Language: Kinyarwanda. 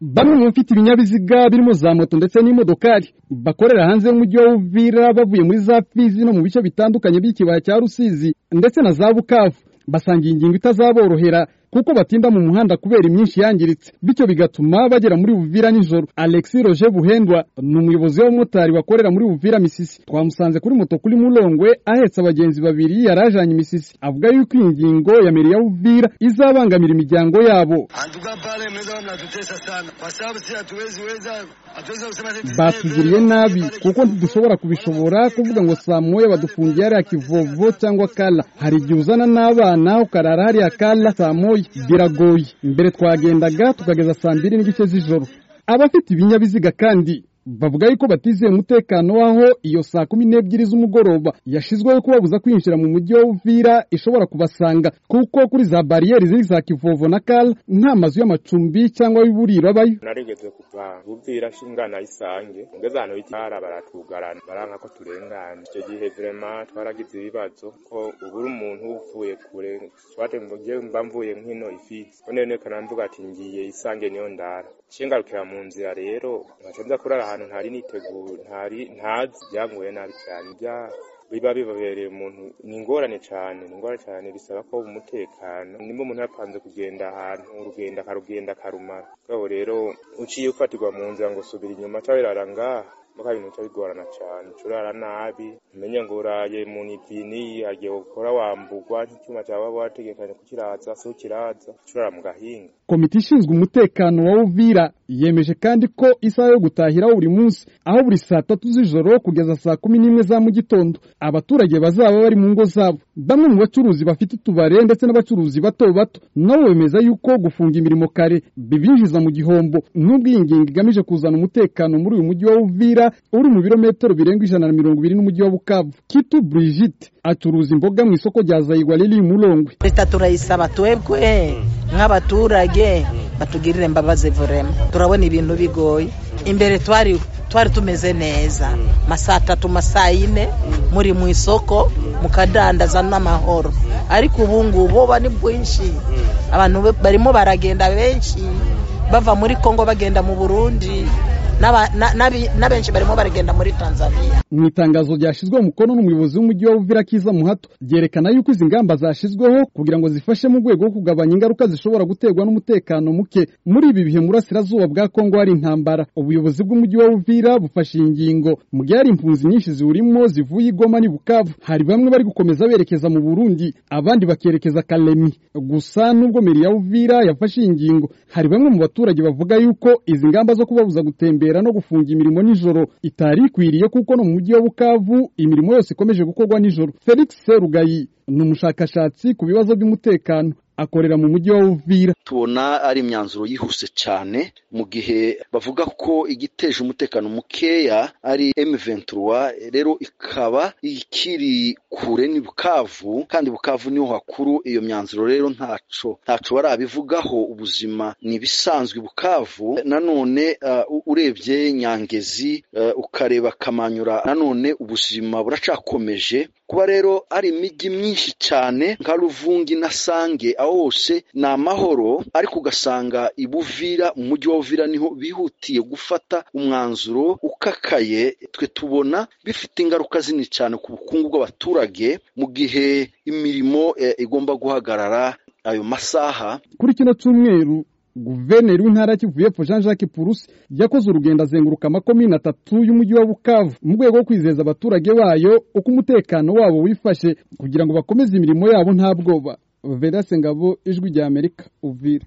Bamwe mu bafite ibinyabiziga birimo za moto ndetse n'imodokari bakorera hanze y'umujyi wa Uvira bavuye muri za Fizi no mu bice bitandukanye by'ikibaya cya Rusizi ndetse na za Bukavu basangiye ingingo itazaborohera kuko batinda mu muhanda kubera imyinshi yangiritse bityo bigatuma bagera muri Uvira nijoro. Alexis Roger Buhendwa ni umuyobozi w'abamotari wakorera muri Uvira Misisi. Twamusanze kuri moto kuri Mulongwe ahetse abagenzi babiri yarajanye Misisi, avuga yuko iyi ngingo ya meri ya Uvira izabangamira imiryango yabo. Antuka pale mnaweza mnatutesa sana, kwa sababu sisi hatuwezi weza hatuwezi kusema sisi batugiriye nabi kuko ntidushobora kubishobora kuvuga ngo saa moya badufungiye hariya kivovo cyangwa kala hari igihe uzana n'abana ukarara hariya kala saa moya biragoye mbere twagendaga tukageza saa mbiri n'igice z'ijoro abafite ibinyabiziga kandi bavuga yuko batizeye umutekano w'aho iyo saa kumi n'ebyiri z'umugoroba yashyizweho kubabuza kwinjira mu mujyi wa Uvira ishobora kubasanga kuko kuri za bariyeri ziri za kivovo na kala nta mazu y'amacumbi cyangwa y'uburiro abayo narigeze kuva bubwira shingana isange ngeze ahantu y'ikirara baratugarana baranka ko turengana icyo gihe vrema twaragize ibibazo ko ubura umuntu uvuye kure twate mvuge mba mvuye nkino ifite none none kanamvuga ati ngiye isange niyo ndara cingarukira mu nzira rero nkaca nza kurara ahantu ntari niteguye ntari ntazi byangoye nabi cyane bya biba bibabereye umuntu ni ingorane cyane ni ingorane cyane bisaba ko umutekano nimba umuntu yapanze kugenda ahantu urugendo akarugenda akarumara ubwo rero uciye ufatirwa mu nzira ngo subira inyuma cyangwa irara ngaha mbaga ibintu bica bigorana cyane uca urara nabi umenye ngo uraye mu nibini agiye gukora wambugwa nk'icyuma cyawe waba wategekanye kukiraza si ukiraza uca urara mu gahinga Komite ishinzwe umutekano wa Uvira yemeje kandi ko isaha yo gutahiraho buri munsi aho buri saa tatu z'ijoro kugeza saa kumi n'imwe za mu gitondo abaturage bazaba bari mu ngo zabo. Bamwe mu bacuruzi bafite utubare ndetse n'abacuruzi bato bato nabo bemeza yuko gufunga imirimo kare bibinjiza mu gihombo n'ubwo iyi ngingo igamije kuzana umutekano muri uyu mujyi wa Uvira uri mu birometero birenga ijana na mirongo ibiri n'umujyi wa Bukavu. Kitu Brigitte acuruza imboga mu isoko rya Zayigwa riri i Mulongwe. leta turayisaba twebwe nk'abaturage batugirire imbabazi vurema turabona ibintu bigoye imbere twari twari tumeze neza masaa atatu masaa yine muri mu isoko mukadandaza n'amahoro ariko ubu ngubu buba ni bwinshi abantu be- barimo baragenda benshi bava muri kongo bagenda mu burundi n'aba- na- n'abi- n'abenshi barimo baragenda muri tanzania mu itangazo ryashyizwe mu mukono n'umuyobozi w'umujyi wa Uvira Kiza Muhato ryerekana yuko izi ngamba zashyizweho kugira ngo zifashe mu rwego rwo kugabanya ingaruka zishobora guterwa n'umutekano muke muri ibi bihe mu burasirazuba bwa Kongo hari intambara ubuyobozi bw'umujyi wa Uvira bufashe iyi ngingo mu gihe hari impunzi nyinshi ziwurimo zivuye i Goma n'i Bukavu hari bamwe bari gukomeza berekeza mu Burundi abandi bakerekeza Kalemi gusa nubwo meri ya Uvira yafashe iyi ngingo hari bamwe mu baturage bavuga yuko izi ngamba zo kubabuza gutembera no gufunga imirimo nijoro itari ikwiriye kuko no mu mujyi wa Bukavu imirimo yose ikomeje gukorwa nijoro Felix Serugayi ni umushakashatsi ku bibazo by'umutekano akorera mu mujyi wa Uvira tubona ari imyanzuro yihuse cyane mu gihe bavuga ko igiteje umutekano mukeya ari M23 rero ikaba ikiri kure ni Bukavu kandi Bukavu niho hakuru iyo myanzuro rero ntaco ntaco barabivugaho ubuzima ni ibisanzwe i Bukavu nanone uh, urebye Nyangezi eh, ukareba Kamanyura nanone ubuzima buracakomeje kuba rero ari imijyi myinshi cyane nka Ruvungi na Sange aho hose ni amahoro ariko ugasanga i Buvira mu mujyi wa Uvira niho bihutiye gufata umwanzuro ukakaye twe tubona bifite ingaruka zini cyane ku bukungu bw'abaturage mu gihe imirimo eh, igomba guhagarara ayo masaha kuri kino cyumweru guverineri w'intara ya Kivu y'Epfo Jean Jacques Purusi yakoze urugendo azenguruka amakomine atatu y'umujyi wa Bukavu mu rwego rwo kwizeza abaturage bayo uko umutekano wabo wifashe kugira ngo bakomeze imirimo yabo nta bwoba Vedaste Ngabo ijwi rya Amerika Uvira